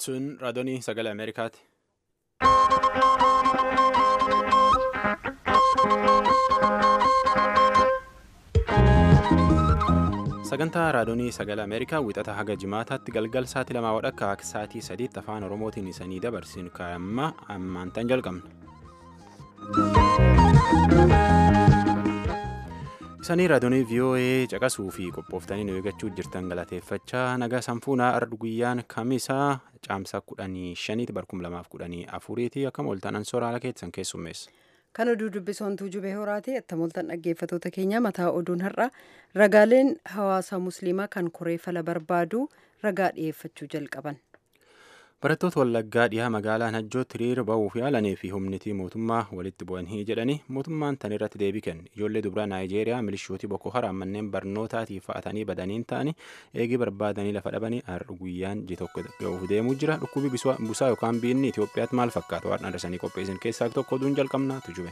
Sun raadiyoonii sagalee Ameerikaati. Sagantaa raadiyoonii sagalee Ameerikaa wixata haga jimaataatti galgal sa'aatii lamaa wadhakka akka sa'aatii sadiitti afaan Oromootiin isanii dabarsinu kaa'amma ammaantan jalqabna. Isanii raadiyoonii VOA caqasuu fi qophooftanii nu eeggachuu jirtan galateeffachaa nagaa sanfuunaa ardu guyyaan kamisaa caamsaa kudhanii shaniiti barkum lamaaf kudhanii afuriiti akkam ooltan ansoora keessan keessummeessa. Kan oduu dubbisoontuu jubee horaati attamoltan dhaggeeffatoota keenya mataa oduun har'a ragaaleen hawaasa musliimaa kan koree fala barbaadu ragaa dhiyeeffachuu jalqaban. Barattoota Wallaggaa dhiyaa magaalaa Najjootti hiriira ba'uuf yaalanii fi humnitii mootummaa walitti bu'anii jedhanii mootummaan tan irratti deebii kenne. Ijoollee dubaraa Naayijeeriyaa milishootii Boko Haram manneen barnootaatiif fa'atanii badaniin ta'anii eegii barbaadanii lafa dhabanii har'a guyyaan ji tokko ga'uuf deemuu jira. Dhukkubi busaa yookaan biinni Itoophiyaatti maal fakkaata? Waan adda qopheessan keessaa tokko oduun jalqabnaa tujube.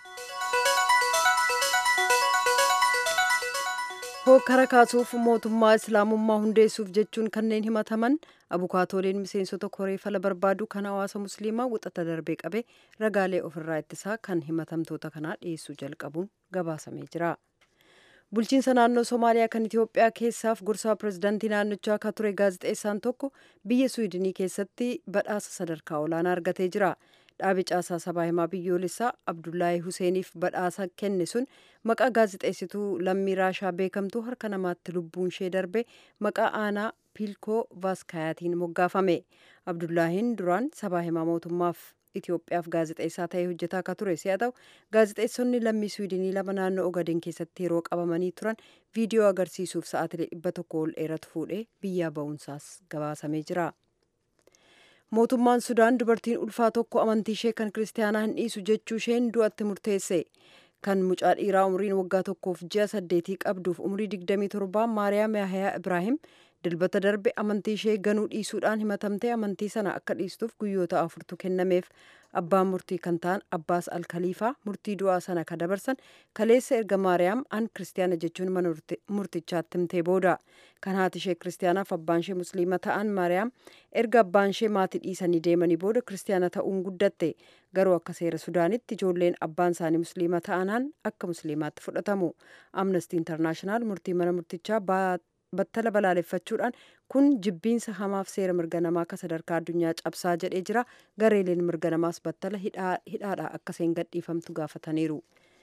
Hokkara kaasuuf mootummaa islaamummaa hundeessuuf jechuun kanneen himataman abukaatooleen miseensota koree fala barbaadu kan hawaasa musliimaa wixata darbee qabe ragaalee ofirraa ittisaa kan himatamtoota kanaa dhiyeessuu jalqabuun gabaasamee jira. Bulchiinsa naannoo Somaaliyaa kan Itoophiyaa keessaaf gorsaa pirezidaantii naannichaa akka ture gaazexeessaan tokko biyya Suwiidinii keessatti badhaasa sadarkaa olaanaa argatee jira. dhaabi caasaa sabaa himaa biyyoolessaa abdullaahi huseeniif badhaasa kenne sun maqaa gaazexeessituu lammii raashaa beekamtuu harka namaatti lubbuun ishee darbe maqaa aanaa piilkoo vaaskayaatiin moggaafame abdullaahiin duraan sabaa himaa mootummaaf Itoophiyaaf gaazexeessaa ta'ee hojjetaa akka ture si'a ta'u gaazexeessonni lammii Suwiidinii lama naannoo Ogaden keessatti yeroo qabamanii turan viidiyoo agarsiisuuf sa'aatilee dhibba tokko ol dheeratu fuudhee biyyaa ba'uunsaas gabaasamee jira. mootummaan sudaan dubartiin ulfaa tokko amantii ishee kan kiristaanaa hin dhiisu jechuu isheen du'atti murteesse kan mucaa dhiiraa umriin waggaa tokkoof ji'a saddeetii qabduuf umrii digdamii torbaa maariyaam yahayaa ibraahim dilbata darbe amantii ishee ganuu dhiisuudhaan himatamtee amantii sana akka dhiistuuf guyyoota afurtu kennameef abbaan murtii kan ta'an abbaas alkaliifaa murtii du'aa sana ka dabarsan kaleessa erga maariyaam an kiristaana jechuun mana murtichaatti himtee booda kan haati ishee kiristaanaaf abbaan ishee musliima ta'an maariyaam erga abbaan ishee maatii dhiisanii deemanii booda kiristaana ta'uun guddatte garuu akka seera sudaanitti ijoolleen abbaan isaanii musliima ta'anaan akka musliimaatti fudhatamu amnestii intarnaashinaal murtii mana murtichaa battala balaaleffachuudhaan kun jibbiinsa hamaaf seera mirga namaa akka sadarkaa addunyaa cabsaa jedhee jira gareeleen mirga namaas battala hidhaadha akka isheen gadhiifamtu gaafataniiru.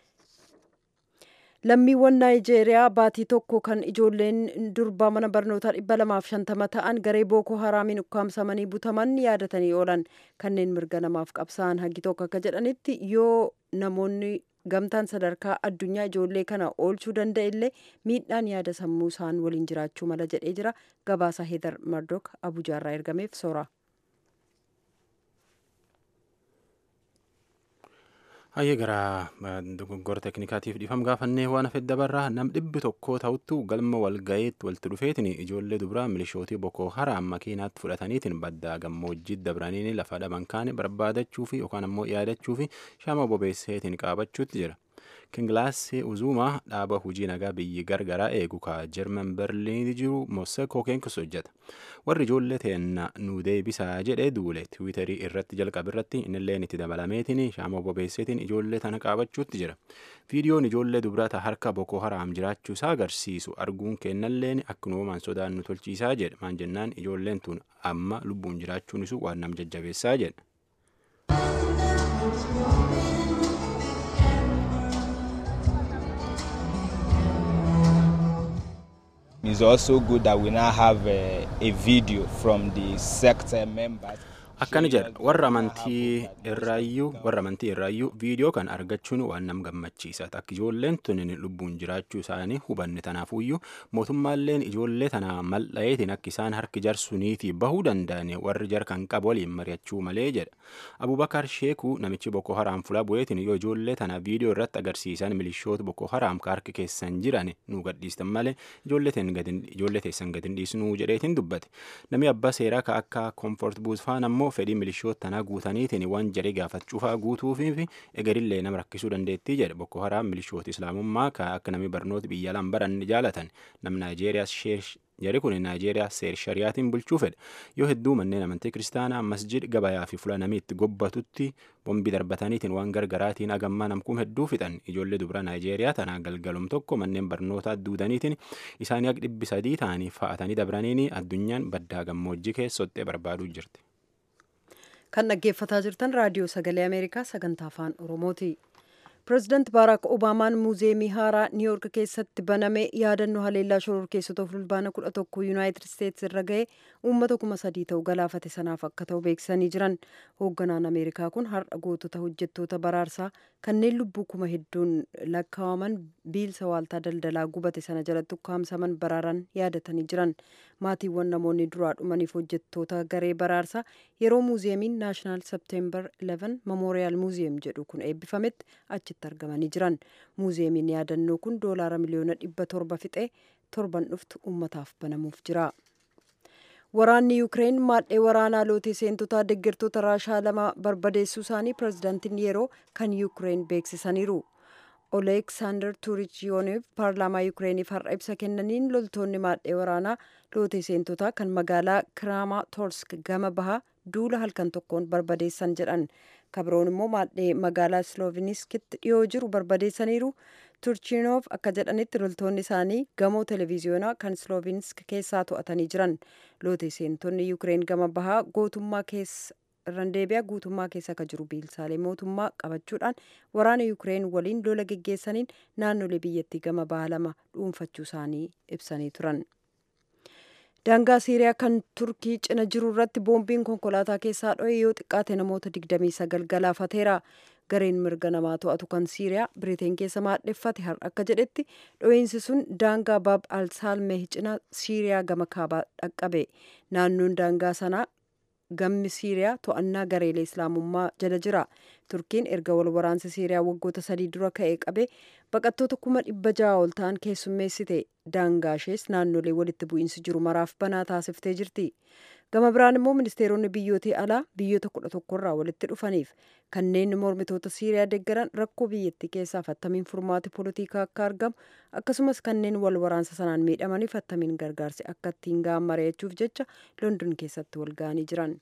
lammiiwwan naayijeeriyaa baatii tokko kan ijoolleen durbaa mana barnootaa dhibba lamaaf shantama ta'an garee bookoo haraamiin ukkaamsamanii butaman yaadatanii oolan kanneen mirga namaaf qabsa'an hagi tokko akka jedhanitti yoo namoonni gamtaan sadarkaa addunyaa ijoollee kana oolchuu danda'a illee miidhaan yaada sammuu isaan waliin jiraachuu mala jedhee jira gabaasa heedar mardok abujaarraa ergameef soora. Hayyee gara dogoggora teeknikaatiif dhiifam gaafannee waan hafe dabarraa nam dhibbi tokko ta'uttu galma walgayeetti walitti dhufeetiin ijoollee dubaraa milishootii Boko Haram makiinaatti fudhataniitiin baddaa gammoojjii dabranii lafa dhaban kaane barbaadachuu fi yookaan ammoo yaadachuu fi shama bobeesseetiin qaabachuutti jira. Kingilaasii Uzumaa dhaaba hojii nagaa biyyi gargaraa eegu ka Jarman Berliin jiru Mosekoo keenkis hojjeta. Warri ijoollee teenna nu deebisaa jedhee duule Tiwiitarii irratti jalqabe irratti innilleen itti dabalameetiin shaama bobeesseetiin ijoollee tana qaabachuutti jira. Viidiyoon ijoollee dubrata harka Boko Haram jiraachuu isaa agarsiisu arguun kennalleen akkanumaan sodaan nu tolchiisaa jedha. Maan jennaan ijoolleen tun amma lubbuun jiraachuun isu waan nam jajjabeessaa jedha. It's also good that we now have a, a video from the sector members. akkana jedha warra amantii irraayyuu warra amantii irraayyuu viidiyoo kan argachuun waan nam gammachiisa akka ijoolleen tunin lubbuun jiraachuu isaanii hubanne tanaafuyyuu mootummaalleen ijoollee tana mal'aeetiin akka isaan harki jarsuniitii bahuu danda'an warri jar kan qabu waliin mari'achuu malee jedha abubakar sheekuu namichi boko haraam fula bu'eetiin yoo ijoollee tana viidiyoo irratti agarsiisan milishoota boko haraam ka harki keessan jiran nu gadhiistan malee ijoollee teessan gadin dhiisnuu jedheetiin dubbate namni abbaa seeraa ka akka koomfort buusfaan ammoo fedhii milishoota tanaa guutaniitiin waan jaree gaafachuufaa guutuufii fi egerillee nama rakkisuu dandeettii jedhe Boko Haram milishoota islaamummaa akka namni barnoota biyya alaan baran jaalatan nam Naayijeeriyaa Jari kun Naayijeeriyaa seer shariyaatiin bulchuu fedha. Yoo hedduu manneen amantii kiristaanaa masjid gabayaa fi fuula namii itti gobbatutti bombii darbataniitiin waan gargaraatiin agammaa namkuun hedduu fixan ijoollee dubara Naayijeeriyaa tanaa galgalum tokko manneen barnootaa duudaniitiin isaanii akka dhibbi sadii ta'anii fa'atanii dabraniini addunyaan baddaa gammoojjii keessottee barbaaduu jirti. Kan dhaggeeffataa jirtan raadiyoo sagalee Ameerikaa sagantaa afaan Oromooti. pireezidaant baaraak obaamaan muuzeemii haaraa niiwuork keessatti baname yaadannoo haleellaa shororkeessota fulbaana kudha tokko yuunaayitid isteetsi irra ga'e uummata kuma sadii ta'u galaafate sanaaf akka ta'u beeksisanii jiran hoogganaan ameerikaa kun har'a gootota hojjettoota baraarsaa kanneen lubbuu kuma hedduun lakkaa'aman biilsa waaltaa daldalaa gubate sana jalatti ukkaamsaman baraaran yaadatanii jiran maatiiwwan namoonni duraa dhumaniif hojjettoota garee baraarsaa yeroo muuzeemiin naashinaal septeembar 11 memoriyaal muuzeem jedhu kun eebbifametti achitti argamanii jiran muuzeemiin yaadannoo kun doolaara miliyoona dhibba torba fixee torban dhuftu ummataaf banamuuf jira. Waraanni Yuukireen maadhee waraanaa lootee seentotaa deeggartoota raashaa lama barbadeessuu isaanii pireezidaantiin yeroo kan Yuukireen beeksisaniiru. Oleeksaandar Tuurichiyooneef paarlaamaa Yuukireeniif har'a ibsa kennaniin loltoonni maadhee waraanaa lootee seentotaa kan magaalaa Kiraamaatorsk gama bahaa duula halkan tokkoon barbadeessan jedhan. kabroon immoo maadhee magaalaa slooviniskitti dhiyoo jiru barbadeessaniiru turchiinoof akka jedhanitti loltoonni isaanii gamoo televiziyoonaa kan sloovinsk keessaa to'atanii jiran lootee seentonni yuukireen gama bahaa gootummaa keessa irraan deebi'a guutummaa keessa akka jiru biilsaalee mootummaa qabachuudhaan waraana yuukireen waliin lola geggeessaniin naannolee biyyattii gama bahaa lama dhuunfachuu isaanii ibsanii turan. daangaa siiriyaa kan turkii cina jiru irratti boombiin konkolaataa keessaa dho'e yoo xiqqaate namoota 29 galaafateera gareen mirga namaa to'atu kan siiriyaa biriteen keessa maadheffate har'a akka jedhetti dho'iinsi sun daangaa baab alsaalmeh cina siiriyaa gama kaabaa dhaqqabe naannoon daangaa sanaa gammi siiriyaa to'annaa gareelee islaamummaa jala jira turkiin erga wal waraansa siiriyaa waggoota sadii dura ka'ee qabe baqattoota kuma dhibba ja'a ol ta'an keessummeessite daangaa ishees naannolee walitti bu'iinsi jiru maraaf banaa taasiftee jirti gama biraan immoo ministeeronni biyyootii alaa biyyoota kudha tokkorraa walitti dhufaniif kanneen mormitoota siiriyaa deeggaran rakkoo biyyattii keessaaf attamiin furmaati poolitikaa akka argamu akkasumas kanneen wal waraansa sanaan miidhamaniif attamiin gargaarsi akka ittiin ga'an mari'achuuf jecha london keessatti wal ga'anii jiran.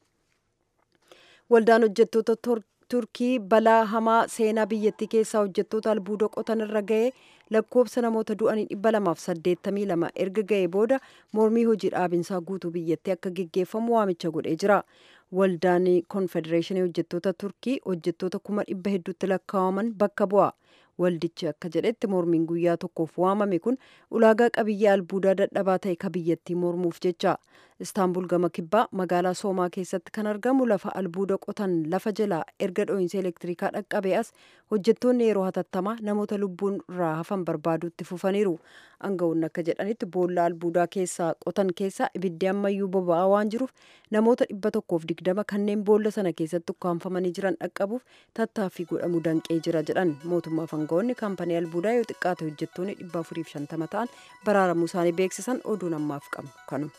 waldaan hojjettoota turkii balaa hamaa seenaa biyyattii keessaa hojjettoota albuuda qotan irra ga'ee lakkoobsa namoota du'anii dhibba lamaaf saddeettamii lama erga ga'ee booda mormii hojii dhaabinsaa guutuu biyyattii akka geggeeffamu waamicha godhee jira. Waldaan konfedereeshinii hojjettoota turkii hojjettoota kuma dhibba hedduutti lakkaa'aman bakka bu'a. Waldichi akka jedhetti mormiin guyyaa tokkoof waamame kun ulaagaa qabiyyee albuudaa dadhabaa ta'e ka biyyattii mormuuf jecha. Istaanbul gama kibbaa magaalaa Soomaa keessatti kan argamu lafa albuuda qotan lafa jalaa erga dho'iinsa elektirikaa dhaqqabee as hojjettoonni yeroo hatattamaa namoota lubbuun irraa hafan barbaaduutti fufaniiru. Aangawoonni akka jedhanitti boolla albuudaa keessaa qotan keessaa ibiddi ammayyuu boba'aa waan jiruuf namoota dhibba tokkoof digdama kanneen boolla sana keessatti ukkaanfamanii jiran dhaqqabuuf tattaaffii godhamu danqee jira jedhan mootummaaf aangawoonni kaampanii albuudaa yoo xiqqaate hojjettoonni dhibba afuriif shantama ta'an baraaramuu isaanii beeksisan oduun ammaaf qabnu kanu.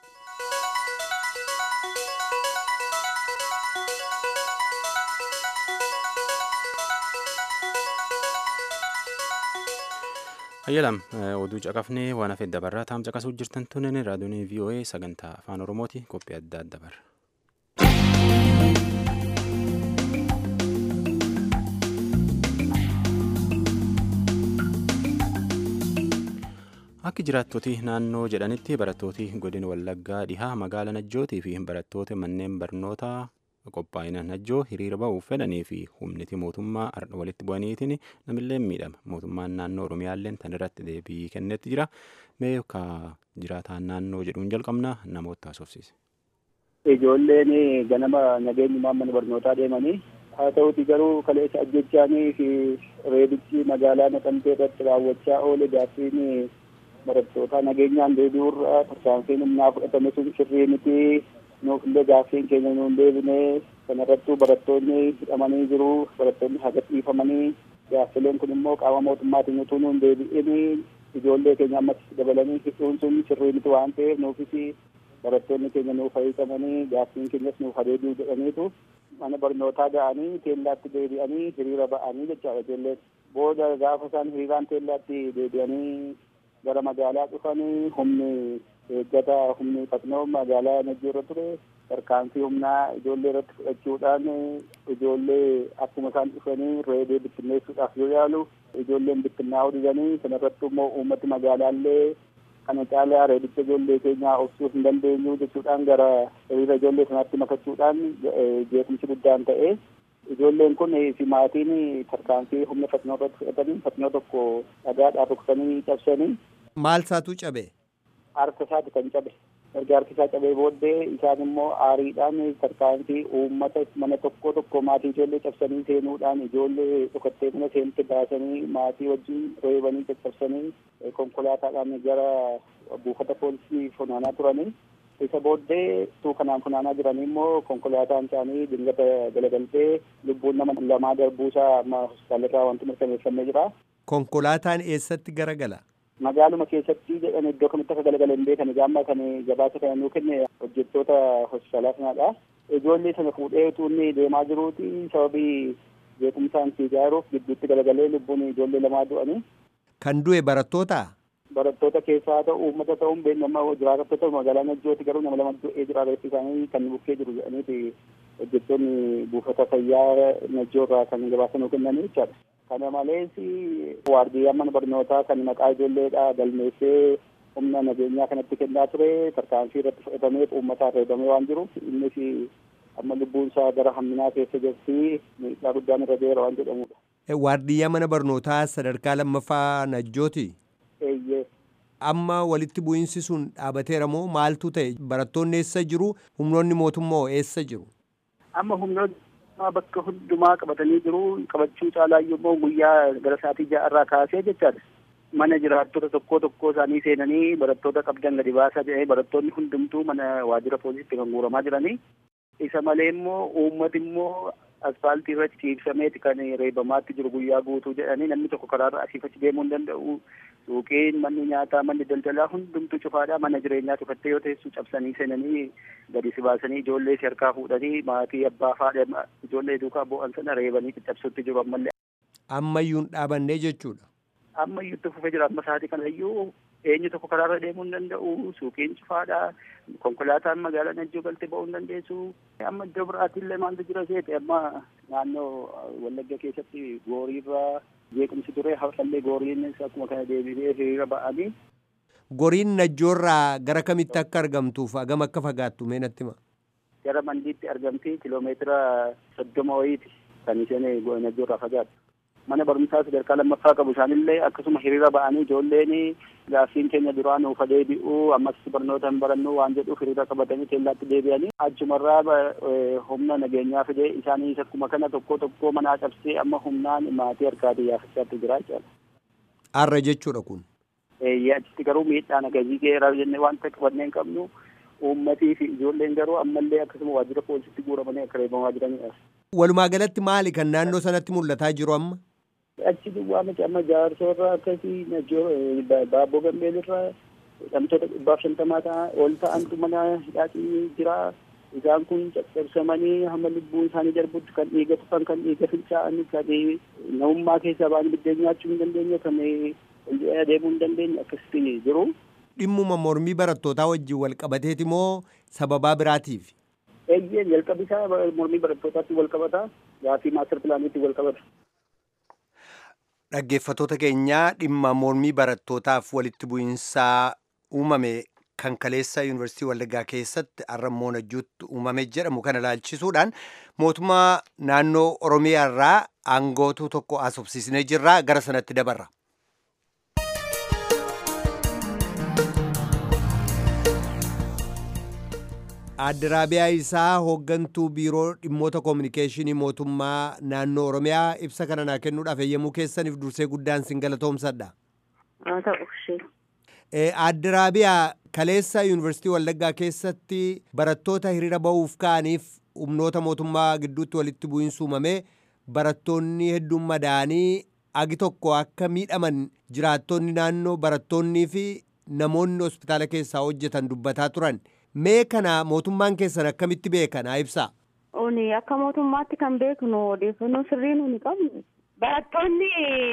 Hayyalam oduu caqafnee waan hafe dabarraa taam caqasuu jirtan tunen raadiyoon VOA sagantaa afaan Oromooti qophii adda adda barra. Akka jiraattoti naannoo jedhanitti barattooti godina Wallaggaa dhihaa magaala Najjootii fi barattoota manneen barnootaa qophaa'ina najjoo hiriira ba'uuf fedhanii fi humniti mootummaa walitti bu'aniitiin namillee miidhama mootummaan naannoo oromiyaallee tan irratti deebii kennetti jira mee ka jiraataan naannoo jedhuun jalqabna namoota haasofsiise. Ijoolleen ganama nageenyumaan mana barnootaa deemanii haa ta'uti garuu kaleessa ajjechaanii fi reebichi magaalaa naqamtee irratti raawwachaa oole gaaffiin barattootaa nageenyaan deebi'uurra tarkaanfiin humnaa fudhatame sun sirrii miti nuuf illee gaaffiin keenya nuun deebine kanarrattuu barattoonni hidhamanii jiru barattoonni haga dhiifamanii gaaffileen kun immoo qaama mootummaatiin utuu nuun deebi'in ijoollee keenya ammas dabalanii hidhuun sun sirrii miti waan ta'eef nuufis barattoonni keenya nuuf hiikamanii gaaffiin keenyas nuuf deebi'u jedhaniitu mana barnootaa ga'anii teellaatti deebi'anii hiriira ba'anii jechaadha ijoolleen booda gaafa isaan hiriiraan teellaatti deebi'anii gara magaalaa dhufanii humni eeggata humni fatnoo magaalaa najjoo irra ture tarkaanfii humnaa ijoollee irratti fudhachuudhaan ijoollee akkuma isaan dhufanii reebee bittinneessuudhaaf yoo yaalu ijoolleen bittinnaa'uu didanii kanarratti immoo uummati magaalaallee kana caalaa reebicha ijoollee keenyaa obsuu hin dandeenyu jechuudhaan gara hiriira ijoollee sanaatti makachuudhaan jeequmsi guddaan ta'e ijoolleen kun fi maatiin tarkaanfii humna fatnoo irratti fudhatanii fatnoo tokko dhagaadhaan ruksanii cabsanii. Maal isaatu cabe? Harka isaati kan cabe. erga harki isaa cabee booddee isaan immoo aariidhaan tarkaanfii uummata mana tokko tokko maatii ijoollee cabsanii seenuudhaan ijoollee dhokattee mana seente baasanii maatii wajjin reebanii caccabsanii konkolaataadhaan gara buufata poolisii funaanaa turanii isa booddee tuu kanaan funaanaa jiranii immoo konkolaataan isaanii dingata galagaltee lubbuun nama lamaa darbuusaa amma hospitaalirraa wanti mirkaneeffamee jira. Konkolaataan eessatti garagala? magaaluma keessatti jedhan iddoo kamitti akka galagala hin beekan gaamma kan gabaasa kana nuu kenne hojjettoota hospitaalaa sanaadha. Ijoollee sana fuudhee utuu inni deemaa jiruuti sababii beekumsaan fiigaa jiruuf gidduutti galagalee lubbuun ijoollee lamaa du'anii. Kan du'e barattoota? Barattoota keessaa haa ta'u uummata ta'uun beekama jiraattota magaalaa Najjooti garuu nama lama du'ee jira reeffi isaanii kan bukkee jiru jedhaniiti hojjettoonni buufata fayyaa Najjoo irraa kan gabaasa nuu kennanii jechaadha. kana malees waardiyyaan mana barnootaa kan maqaa ijoolleedha galmeessee humna nageenyaa kanatti kennaa ture tarkaanfii irratti fudhatamee uummataan reebamee waan jiruuf innis amma lubbuun isaa gara hamminaa keessa jirti miidhaa guddaan irra jira waan jedhamudha. Waardiyyaa mana barnootaa sadarkaa lammaffaa Najjooti? Eeyyee. Amma walitti bu'iinsi sun dhaabateera moo maaltu ta'e barattoonni eessa jiru humnoonni mootummaa eessa jiru? Amma humnoonni bakka hundumaa qabatanii jiru qabachuu caalaayyuu immoo guyyaa gara sa'aatii ja'arraa kaasee jechaadha. Mana jiraattota tokko tokko isaanii seenanii barattoota qabdan gadi baasaa jedhanii barattoonni hundumtuu mana waajjira poolisiitti kan guuramaa jiranii. Isa malee immoo uummati immoo asfaaltii irratti ciibsameeti kan reebamaatti jiru guyyaa guutuu jedhanii namni tokko karaarra asiif achi deemuu hin danda'u. Suuqiin manni nyaataa manni daldalaa hundumtuu cufaadha mana jireenyaa cufattee yoo teessu cabsanii seenanii gadi si baasanii ijoollee si harkaa fuudhanii maatii abbaa faadha ijoollee duukaa bu'an sana reebanii caccabsuutti jiru ammallee. Ammayyuu hin dhaabannee jechuudha. Ammayyuu itti fufee jira amma sa'aatii kanayyuu eenyu tokko karaarra deemuu hin danda'u suuqiin cufaadha konkolaataan magaalaa najjoo galtee ba'uu hin dandeessu amma iddoo biraatiillee maaltu jira seete amma naannoo wallagga keessatti gooriirraa jeequmsi ture har'allee gooriinis akkuma kana deebisee hiriira ba'anii. Goriin najjoorraa gara kamitti akka argamtuuf hagam akka fagaattu mee natti hima. Gara mandiitti argamti kiloomeetira soddoma wayiiti kan isheen najjoorraa fagaattu. Mana barumsaa sadarkaa lammaffaa qabu isaanillee akkasuma hiriira ba'anii ijoolleen gaaffiin keenya duraa nuuf deebi'uu ammas barnoota hin barannu waan jedhuuf hiriira qabatanii teellaatti deebi'anii achumarraa humna nageenyaa fidee isaaniis akkuma kana tokko tokko manaa cabsee amma humnaan maatii harkaatii yaafachaatti jira jechuudha. Har'a jechuudha kun. Achitti garuu miidhaan agarsiisee geeraa jennee wanta qabannee hin qabnu uummatii fi ijoolleen garuu ammallee akkasuma waajjira poolisiitti guuramanii akka reebamaa jiranidha. Walumaa galatti maali kan naannoo sanatti mul'ataa jiru amma? achi duwwaa miti amma jaarsoorraa akkasii baabboo gambeelirraa hidhamtoota dhibbaaf shantamaa ta'a ol ta'antu mana hidhaatii jira isaan kun caccabsamanii hamma lubbuun isaanii darbutti kan dhiiga tufan kan dhiiga fincaa'anii kan namummaa keessaa ba'anii biddeen nyaachuu hin dandeenye kan deemuu hin dandeenye akkasitti jiru. Dhimmuma mormii barattootaa wajjin wal qabateeti moo sababaa biraatiif? Eeyyee jalqabi isaa mormii barattootaatti wal qabata gaafii maastar pilaaniitti wal qabata. Dhaggeeffattoota keenyaa dhimma mormii barattootaaf walitti bu'iinsaa uumame kan kaleessa yuunivarsiitii Wallaggaa keessatti har'ammoo najjuutti uumame jedhamu kana ilaalchisuudhaan mootummaa naannoo Oromiyaa irraa aangootuu tokko haasofsiisnee jirra gara sanatti dabarra. Adda Raabiyaa isaa hooggantuu biiroo dhimmoota koominikeeshinii mootummaa naannoo Oromiyaa ibsa kana naa kennuudhaaf eeyyamuu keessaniif dursee guddaan sin galatoomsadha. Haa ta'u ishee. Adda Raabiyaa kaleessa yuunivarsiitii Wallaggaa keessatti barattoota hiriira ba'uuf ka'aniif humnoota mootummaa gidduutti walitti bu'iinsi uumamee barattoonni hedduun madaa'anii agi tokko akka miidhaman jiraattonni naannoo barattoonnii fi namoonni hospitaala keessaa hojjetan dubbataa turan mee kana mootummaan keessan akkamitti beekanaa ibsaa. Uni akka mootummaatti kan beeknu odeeffannoo sirrii nuni qabnu. Barattoonni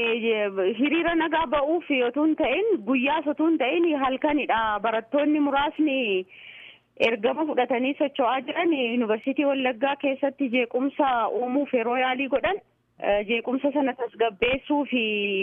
hiriira nagaa ba'uuf yotuu hin ta'in guyyaas yotuu hin ta'in halkanidha. Barattoonni muraasni ergama fudhatanii socho'aa jiran yuunivarsiitii Wallaggaa keessatti jeequmsa uumuuf yeroo yaalii godhan jeequmsa sana tasgabbeessuu fi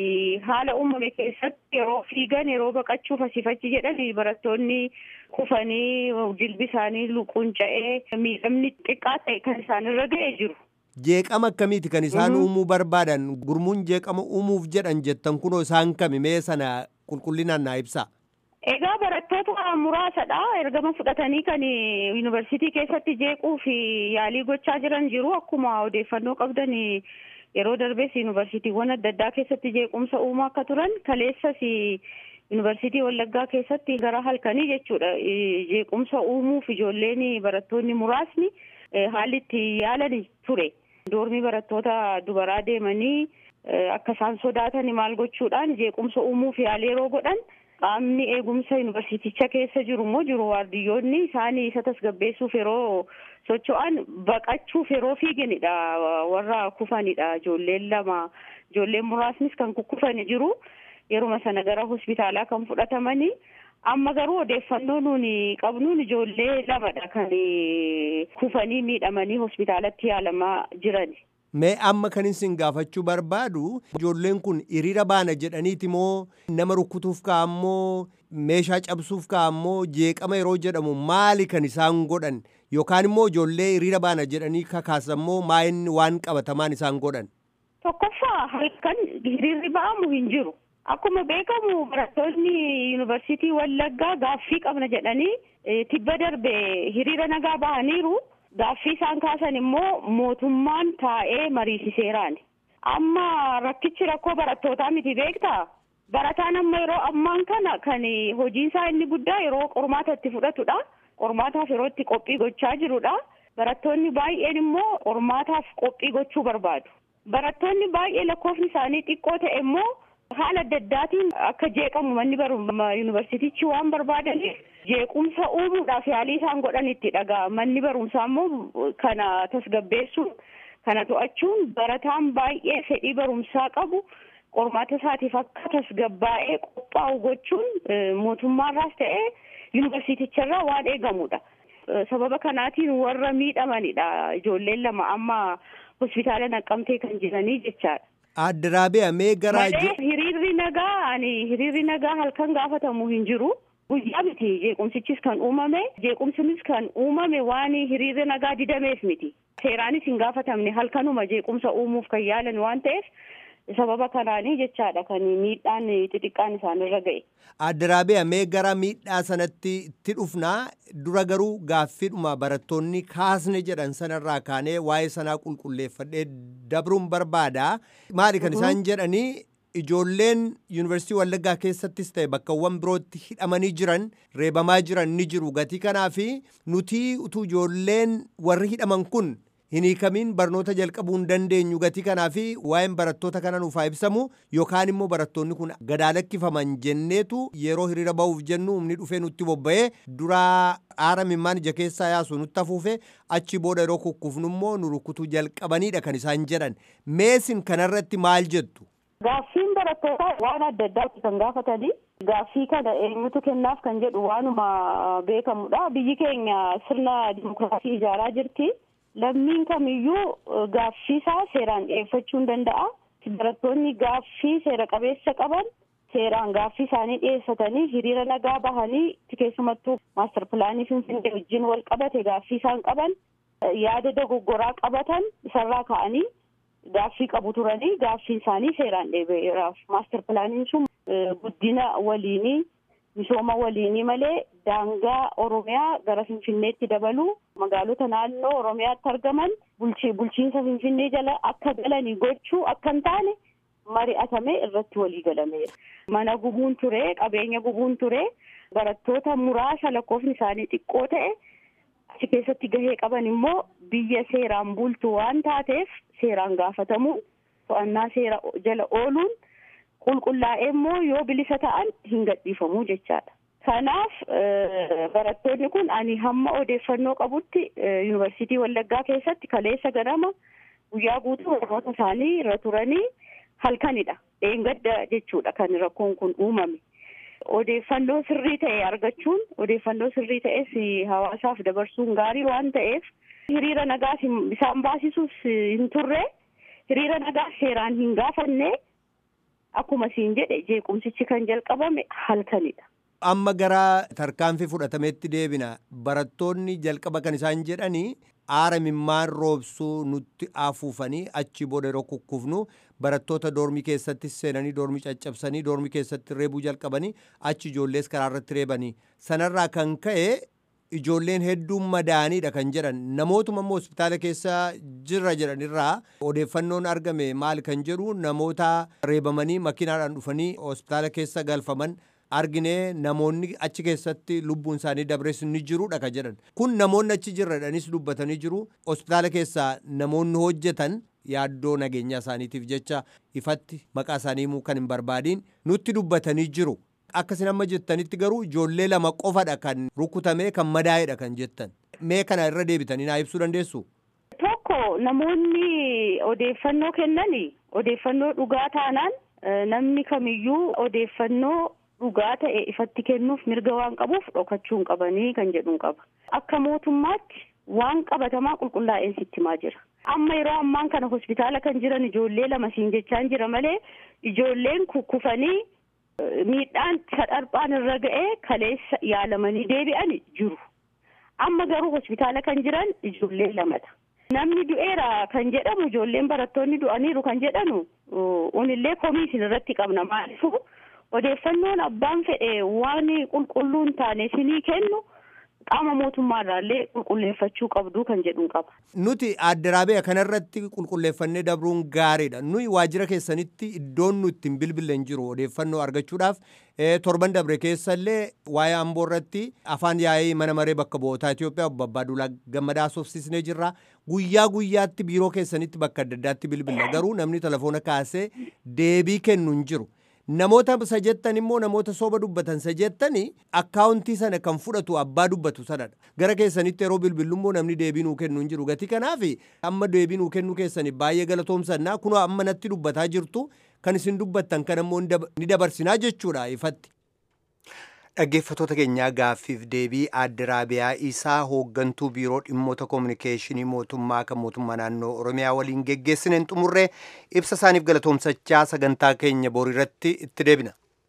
haala uumame keessatti yeroo fiigan yeroo baqachuuf asiifachi jedhan barattoonni kufanii jilbi isaanii luquunca'ee miidhamni xiqqaa ta'e kan isaanirra ga'ee jiru. Jeeqama akkamiiti kan isaan uumuu barbaadan gurmuun jeeqama uumuuf jedhan jettan kunoo isaan kami mee sana qulqullinaan naa ibsaa. Egaa barattoota muraasadha. Ergama fudhatanii kan yuunivarsiitii keessatti jeequu fi yaalii gochaa jiran jiru. Akkuma odeeffannoo qabdan yeroo darbees yuunivarsiitiiwwan adda addaa keessatti jeequmsa uumaa akka turan kaleessas yuunivarsiitii Wallaggaa keessatti gara halkanii jechuudha. Jeequmsa uumuuf ijoolleen barattoonni muraasni haalli itti yaalan ture. Doormii barattoota dubaraa deemanii akka isaan sodaatan maal gochuudhaan jeequmsa uumuuf yaalii yeroo godhan. qaamni eegumsa yuunivarsiiticha keessa jiru immoo jiru waardiyyoonni isaanii isa tasgabbeessuuf yeroo socho'an baqachuuf yeroo fiiganidha warra kufanidha ijoolleen lama ijoolleen muraasnis kan kukkufani jiru yeruma sana gara hospitaalaa kan fudhatamanii amma garuu odeeffannoo nuuni qabnuun ijoollee lamadha kan kufanii miidhamanii hospitaalatti yaalamaa jirani. Mee amma kan isin gaafachuu barbaadu ijoolleen kun hiriira baana jedhaniiti moo nama rukkutuuf ka'ammoo meeshaa cabsuuf ka'ammoo jeeqama yeroo jedhamu maali kan isaan godhan yookaan immoo ijoollee hiriira baana jedhanii kakaasammoo maa'inni waan qabatamaan isaan godhan. Tokkoffaa halkan hiriirri ba'amu hin jiru. Akkuma beekamu barattoonni yuunivarsiitii Wallaggaa gaaffii qabna jedhanii tibba darbe hiriira nagaa bahaniiru. Gaaffii isaan kaasan immoo mootummaan taa'ee mariisiseeraani. Amma rakkichi rakkoo barattootaa miti beektaa? Barataan amma yeroo ammaan kana kan hojiin isaa inni guddaa yeroo qormaata itti fudhatudha. Qormaataaf yeroo itti qophii gochaa jirudha. Barattoonni baay'een immoo qormaataaf qophii gochuu barbaadu. Barattoonni baay'ee lakkoofni isaanii xiqqoo ta'e immoo haala adda addaatiin akka jeeqamu manni barumsaa yuunivarsiitichi waan barbaadaniif jeequmsa uumuudhaaf yaalii isaan godhan itti dhagaa manni barumsaa immoo kana tasgabbeessuun kana to'achuun barataan baay'ee fedhii barumsaa qabu qormaata isaatiif akka tasgabbaa'ee qophaa'u gochuun mootummaarraas ta'ee yuunivarsiiticharraa waan eegamudha. Sababa kanaatiin warra miidhamanidha ijoolleen lama amma hospitaala naqqamtee kan jiranii jechaadha. Adda Raabiyaa mee garaa Malee hiriirri nagaa ani hiriirri nagaa halkan gaafatamu hin jiru. Guyyaa miti jeequmsichis kan uumame jeequmsinis kan uumame waan hiriirri nagaa didameef miti. Seeraanis hin gaafatamne halkanuma jeequmsa uumuuf kan yaalan waan ta'eef sababa kanaanii jechaadha kan miidhaan xixiqqaan isaanirra ga'e. Adda Raabiyaa mee gara miidhaa sanatti itti dhufnaa dura garuu gaaffiidhuma barattoonni kaasne jedhan sanarraa kaanee waa'ee sanaa qulqulleeffadhee dabruun barbaada. Maali kan isaan jedhanii ijoolleen yuunivarsiitii Wallaggaa keessattis ta'e bakkawwan birootti hidhamanii jiran reebamaa jiran ni jiru gatii kanaafi nuti utuu ijoolleen warri hidhaman kun hin hiikamiin barnoota jalqabuu hin dandeenyu gatii kanaafi waa'een barattoota kana nuuf haa ibsamu yookaan immoo barattoonni kun gadaalakkifaman jenneetu yeroo hiriira ba'uuf jennu humni dhufee nutti bobba'ee duraa aara mimmaan ija keessaa yaasu nutti hafuufe achi booda yeroo kukkufnu immoo nu rukutuu jalqabaniidha kan isaan jedhan meesin kanarratti maal jettu. Gaaffiin barattootaa waan adda addaatti kan gaafatanii gaaffii kana eenyutu kennaaf kan jedhu waanuma beekamudha. Biyyi keenya sirna dimokiraasii ijaaraa jirti. Lammiin kamiyyuu gaaffii isaa seeraan dhiyeeffachuu hin danda'a. Barattoonni gaaffii seera qabeessa qaban seeraan gaaffii isaanii dhiyeeffatanii hiriira nagaa bahanii keessumattuu maastar pilaanii finfinnee wajjin wal qabate gaaffii isaan qaban yaada dogoggoraa qabatan isarraa ka'anii gaaffii qabu turanii gaaffiin isaanii seeraan dhiyeeffameraaf maastar pilaaniin sun guddina waliinii misooma waliinii malee daangaa oromiyaa gara finfinneetti dabaluu magaalota naannoo oromiyaatti argaman bulchiinsa finfinnee jala akka galanii gochuu akka hin taane mari'atamee irratti walii galameera. Mana gubuun ture qabeenya gubuun ture barattoota muraasa lakkoofni isaanii xiqqoo ta'e achi keessatti gahee qaban immoo biyya seeraan bultu waan taateef seeraan gaafatamuun to'annaa seera jala ooluun qulqullaa'ee immoo yoo bilisa ta'an hin gadhiifamuu jechaadha. Kanaaf barattoonni kun ani hamma odeeffannoo qabutti yuunivarsiitii Wallaggaa keessatti kaleessa ganama guyyaa guutuu barnoota isaanii irra turanii halkanidha. Dheengadda jechuudha kan rakkoon kun uumame. Odeeffannoo sirrii ta'e argachuun odeeffannoo sirrii ta'es hawaasaaf dabarsuun gaarii waan ta'eef hiriira nagaas isaan baasisuus hin turre hiriira nagaa seeraan hin gaafanne akkuma siin jedhe jeequmsichi kan jalqabame halkanidha. Amma gara tarkaanfii fudhatametti deebina barattoonni jalqaba kan isaan jedhanii aara mimmaan roobsuu nutti afuufanii achi booda yeroo kukkufnu barattoota doormii keessatti seenanii doormii caccabsanii doormii keessatti reebuu jalqabanii achi ijoollees karaa irratti reebanii sanarraa kan ka'e ijoolleen hedduun madaaniidha kan jedhan namootuma immoo hospitaala keessa jirra jedhanirraa odeeffannoon argame maal kan jedhu namoota reebamanii makiinaadhaan dhufanii hospitaala keessa galfaman arginee namoonni achi keessatti lubbuun isaanii dabres ni jiruudha kan jedhan kun namoonni achi jirradhanis dubbatanii jiru hospitaala keessaa namoonni hojjetan yaaddoo nageenyaa isaaniitiif jecha ifatti maqaa isaanii himuu kan hin barbaadiin nutti dubbatanii jiru. Akkasin amma jettanitti garuu ijoollee lama qofadha kan rukutamee kan madaa'edha kan jettan. Mee kana irra deebitanii naa ibsuu dandeessu? Tokko namoonni odeeffannoo kennani odeeffannoo dhugaa taanaan namni kamiyyuu odeeffannoo dhugaa ta'e ifatti kennuuf mirga waan qabuuf dhokachuu hin qabanii kan jedhuun qaba. Akka mootummaatti waan qabatamaa qulqullaa'een sitti himaa jira. Amma yeroo ammaan kana hospitaala kan jiran ijoollee lama siin jechaan jira malee ijoolleen kukkufanii miidhaan sadharphaan irra ga'ee kaleessa yaalamanii deebi'an jiru. Amma garuu hospitaala kan jiran ijoollee lamadha. Namni du'eera kan jedhamu ijoolleen barattoonni du'aniiru kan jedhanu unillee komii isin irratti qabna maalifu odeeffannoon abbaan fedhe waan qulqulluu hin taane isinii kennu qaama mootummaarraallee qulqulleeffachuu qabdu kan jedhuun qaba. Nuti addaraabee kanarratti qulqulleeffannee dabruun gaariidha. Nuyi waajjira keessanitti iddoon nu ittiin bilbilan jiru odeeffannoo argachuudhaaf torban dabre keessallee waa'ee amboo irratti afaan yaa'ii mana maree bakka bu'ootaa Itoophiyaa obbo Abbaaduulaa Gammadaa soofsisnee jirra. Guyyaa guyyaatti biiroo keessanitti bakka adda addaatti bilbila garuu namni telefoona kaasee deebii kennu hin jiru. Namoota isa jettan immoo namoota soba dubbatan isa jettani akkaawuntii sana kan fudhatu abbaa dubbatu sanadha. Gara keessanitti yeroo bilbillu immoo namni deebii nuu kennu hin jiru. Gatii kanaaf amma deebii nuu kennuu keessani baay'ee galatoomsannaa kunoo amma natti dubbataa jirtu kan isin dubbattan kan immoo ni dabarsinaa jechuudha ifatti. Dhaggeeffattoota keenyaa gaaffiif deebii adda raabiyaa isaa hooggantuu biiroo dhimmoota koominikeeshinii mootummaa kan mootummaa naannoo oromiyaa waliin geggeessineen xumurree ibsa isaaniif galatoomsachaa sagantaa keenya boriirratti itti deebina.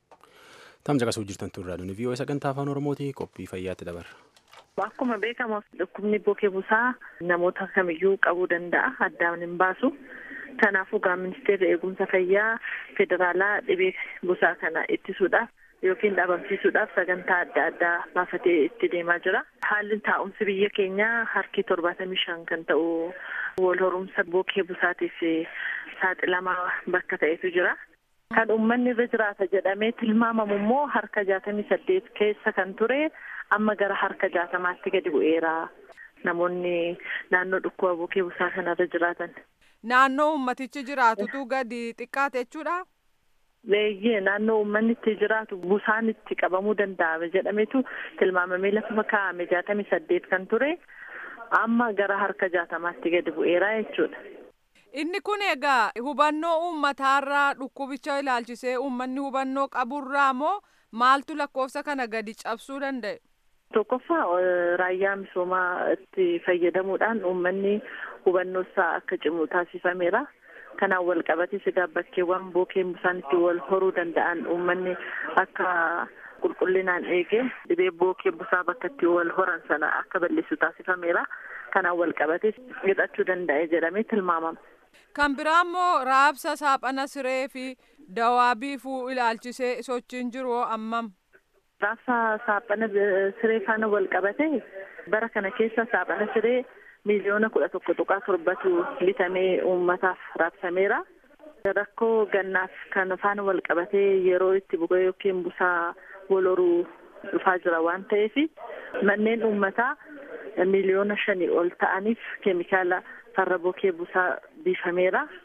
Tamsa qasuu jirtan turraa duni vii'oo sagantaa afaan oromooti qophii fayyaatti dabarra. Akkuma beekamu dhukkubni bokee busaa namoota kamiyyuu qabuu danda'a addaan hin baasu. Kanaafuu gaa ministeerri eegumsa fayyaa federaalaa dhibee busaa kana ittisuudhaaf yookiin dhabamsiisuudhaaf sagantaa adda addaa baafatee itti deemaa jira. Haalli taa'umsi biyya keenyaa harki torbaatamii shan kan ta'u wal horumsa bokee busaatiif saaxilamaa bakka ta'etu jira. Kan uummanni irra jiraata jedhamee tilmaamamu immoo harka jaatamii saddeet keessa kan ture amma gara harka jaatamaatti gadi bu'eera. Namoonni naannoo dhukkuba bokee busaa kanarra jiraatan. Naannoo ummatichi jiraatutu gadi xiqqaate jechuudha. Leeyyee naannoo uummanni itti jiraatu busaan itti qabamuu danda'ame jedhametu tilmaamamee lafa kaa'ame jaatamii saddeet kan ture amma gara harka jaatamaatti gadi bu'eera jechuudha. Inni kun egaa hubannoo uummataarraa dhukkubicha ilaalchisee uummanni hubannoo qaburraa moo maaltu lakkoofsa kana gadi cabsuu danda'e? Tokkoffaa raayyaa misoomaa itti fayyadamuudhaan uummanni hubannoo isaa akka cimu taasifameera. kanaan wal qabates egaa bakkeewwan bookeen busaan itti wal horuu danda'an uummanni akka qulqullinaan eege dhibee bookee busaa bakka itti wal horan sana akka balleessu taasifameera kanaan wal qabates hidhachuu danda'e jedhamee tilmaamama. Kan biraa immoo raabsa saaphana siree fi dawaa biifuu ilaalchisee sochiin jiru ammam. Raabsa saaphana siree faana wal qabate bara kana keessa saaphana siree miliyoona kudha tokko tuqaa torbatu bitamee uummataaf raabsameera. Rakkoo gannaaf kan faana wal qabatee yeroo itti bu'ee yookiin busaa wal horuu dhufaa jira waan ta'eef manneen uummataa miliyoona shanii ol ta'aniif keemikaala farra bokee busaa biifameera.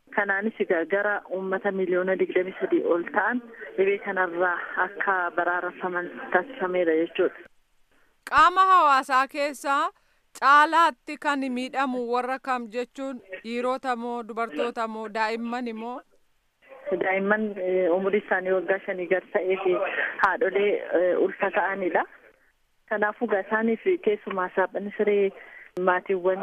Kanaanis egaa gara uummata miliyoona digdamii sadii ol ta'an dhibee kanarraa akka baraarafaman taasifameera jechuudha. Qaama hawaasaa keessaa caalaatti kan miidhamu warra kam jechuun dhiirota moo dubartoota moo daa'imman moo? Daa'imman umurii isaanii waggaa shanii gad ta'ee fi haadholee ulfa ta'anidha. Kanaafuu isaaniif keessumaa saaphanni siree maatiiwwan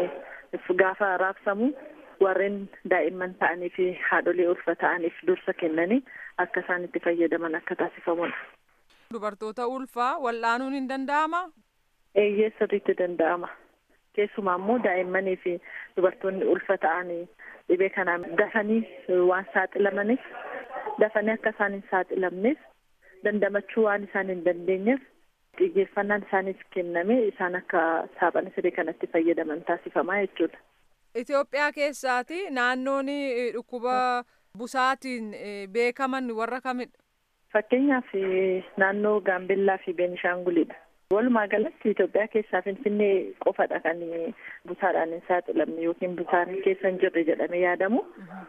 gaafa raabsamu warreen daa'imman ta'anii fi haadholee ulfa ta'aniif dursa kennanii akka isaan itti fayyadaman akka taasifamudha. Dubartoota ulfaa wal'aanuun hin danda'amaa? Eeyyee sirriitti danda'ama. Keessumaa immoo daa'immanii fi dubartoonni ulfa ta'anii dhibee kanaan dafanii waan saaxilamaniif dafanii akka isaan hin saaxilamneef dandamachuu waan isaan hin dandeenyeef xiyyeeffannaan isaaniif kenname isaan akka saaphana siree kanatti fayyadaman taasifamaa jechuudha. Itoophiyaa keessaati naannoon dhukkuba busaatiin beekaman warra kamidha? Fakkeenyaaf naannoo Gaambellaa fi Beenishaangulidha. Walumaa galatti Itoophiyaa keessaa Finfinnee qofadha kan busaadhaan hin saaxilamne yookiin busaan keessa hin jirre jedhamee yaadamu.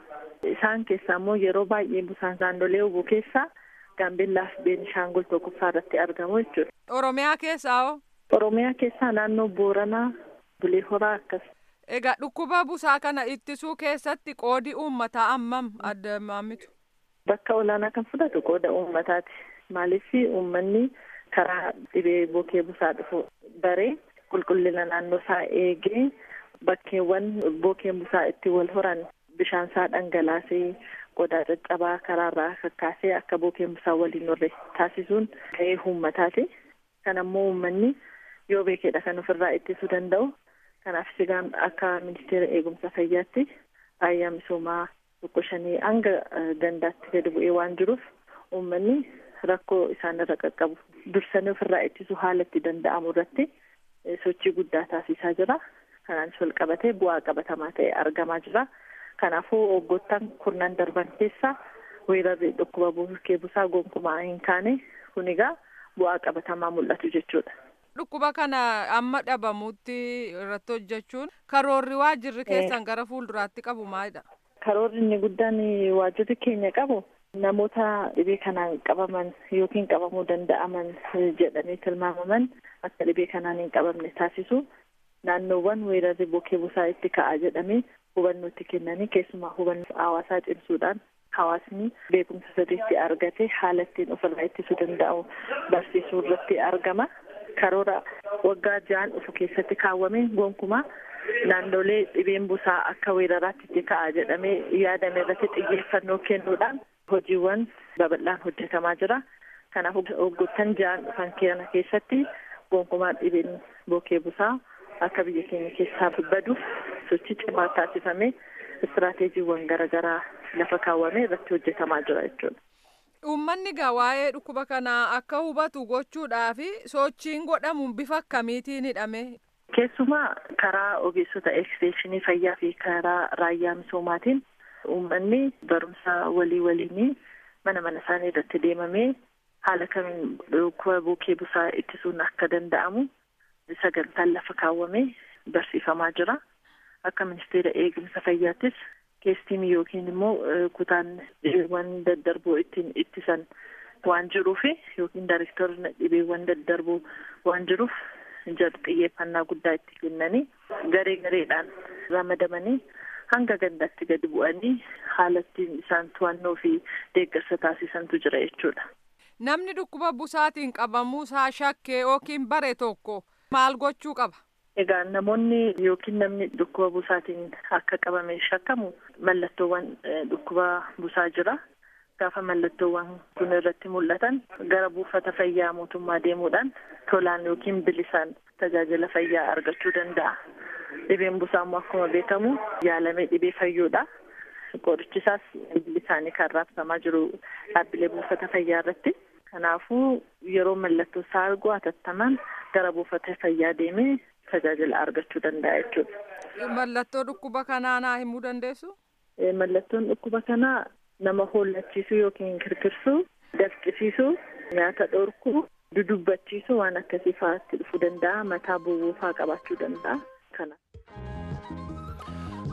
Isaan keessaa immoo yeroo baay'ee busaan naannolee hubuu keessaa Gaambellaa fi Beenishaangul tokkoffaa irratti argamu jechuudha. Oromiyaa keessaa hoo? Oromiyaa keessaa naannoo Booranaa, Bulee Horaa akkas. Egaa dhukkuba busaa kana ittisuu keessatti qoodi uummataa ammam adda maamitu? Bakka olaanaa kan fudhatu qooda uummataati. Maaliif uummanni karaa dhibee bookee busaa dhufu baree qulqullina naannoo isaa eegee bakkeewwan bookeen busaa itti wal horan bishaan isaa dhangalaasee qodaa caccabaa karaarraa kakkaasee akka bookeen busaa waliin horre taasisuun ga'ee uummataati. Kan ammoo uummanni yoo beekedha kan ofirraa ittisuu danda'u. Kanaaf sigaan akka ministeera eegumsa fayyaatti raayyaa misoomaa tokko shanii hanga gandaatti gadi bu'ee waan jiruuf uummanni rakkoo isaan irra qaqqabu dursanii ofirraa ittisuu haala itti danda'amu irratti sochii guddaa taasisaa jira. Kanaanis wal qabatee bu'aa qabatamaa ta'e argamaa jira. Kanaafuu waggoottan kurnan darban keessa weerarri dhukkuba bookee busaa gonkumaa hin kaane kun egaa bu'aa qabatamaa mul'atu jechuudha. Dhukkuba kana amma dhabamutti irratti hojjechuun karoorri waajjirri keessan gara fuulduraatti qabu maalidha? Karoorri inni guddaan waajjirri keenya qabu namoota dhibee kanaan qabaman yookiin qabamuu danda'aman jedhamee tilmaamaman akka dhibee kanaan hin qabamne taasisu naannoowwan weerarri bookee busaa itti ka'a jedhamee hubannoo itti kennanii keessumaa hubannoo hawaasaa cimsuudhaan hawaasni beekumsa sirriitti argate haala ittiin ofirraa ittisuu danda'u barsiisuu irratti argama. karoora waggaa ja'an dhufu keessatti kaawwame gonkumaa naannolee dhibeen busaa akka weeraraatti itti ka'a jedhamee yaadame irratti xiyyeeffannoo kennuudhaan hojiiwwan babal'aan hojjetamaa jira. Kanaaf waggoottan ja'an dhufan kana keessatti gonkumaa dhibeen bookee busaa akka biyya keenya keessaa baduuf sochii cimaa taasifamee istiraateejiiwwan garaagaraa lafa kaawwame irratti hojjetamaa jira jechuudha. Uummanni gaa waa'ee dhukkuba kanaa akka hubatu gochuudhaaf sochiin godhamu bifa akkamiitiin hidhame? Keessumaa karaa ogeessota eksteenshinii fayyaa fi karaa raayyaa misoomaatiin uummanni barumsa walii waliinii mana mana isaanii irratti deemamee haala kamiin dhukkuba bookee busaa ittisuun akka danda'amu sagantaan lafa kaawwamee barsiifamaa jira. Akka ministeera eegumsa fayyaattis keestiimii yookiin immoo kutaan dhibeewwan daddarboo ittiin ittisan waan jiruuf yookiin daarektorri dhibeewwan daddarboo waan jiruuf jar xiyyeeffannaa guddaa itti kennanii garee gareedhaan ramadamanii hanga gandaatti gadi bu'anii haala ittiin isaan to'annoo fi deeggarsa taasisantu jira jechuudha. Namni dhukkuba busaatiin qabamuu isaa shakkee yookiin bare tokko maal gochuu qaba? Egaa namoonni yookiin namni dhukkuba busaatiin akka qabame shakkamu mallattoowwan dhukkuba busaa jira. Gaafa mallattoowwan kun irratti mul'atan gara buufata fayyaa mootummaa deemuudhaan tolaan yookiin bilisaan tajaajila fayyaa argachuu danda'a. Dhibeen busaa immoo akkuma beekamu yaalamee dhibee fayyuudha. Qorichisaas bilisaanii kan raabsamaa jiru dhaabbilee buufata fayyaa irratti. Kanaafuu yeroo mallattoo isaa argu hatattamaan gara buufata fayyaa deemee tajaajila argachuu danda'a jechuudha. Mallattoo dhukkuba kanaa naa himuu dandeessu? Mallattoon dhukkuba kanaa nama hollachiisuu yookiin kirkirsuu, dafqisiisuu, nyaata dhorkuu, dudubbachiisuu waan akkasii fa'aatti dhufuu danda'a. Mataa bu'uu fa'aa qabaachuu danda'a. Kana.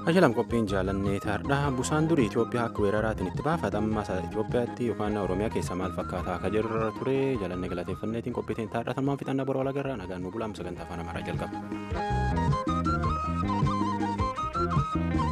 Ashalam qophiin jaalannee taardhaa busaan durii Itoophiyaa akka weeraraatiin itti baafata amma Itoophiyaatti yookaan Oromiyaa keessa maal fakkaata akka jirra ture jaalannee galateeffanneetiin qophiitiin taardhaa tanumaan fixannaa boroo alagarraa nagaan nu bulaa sagantaa afaan amaaraa jalqaba.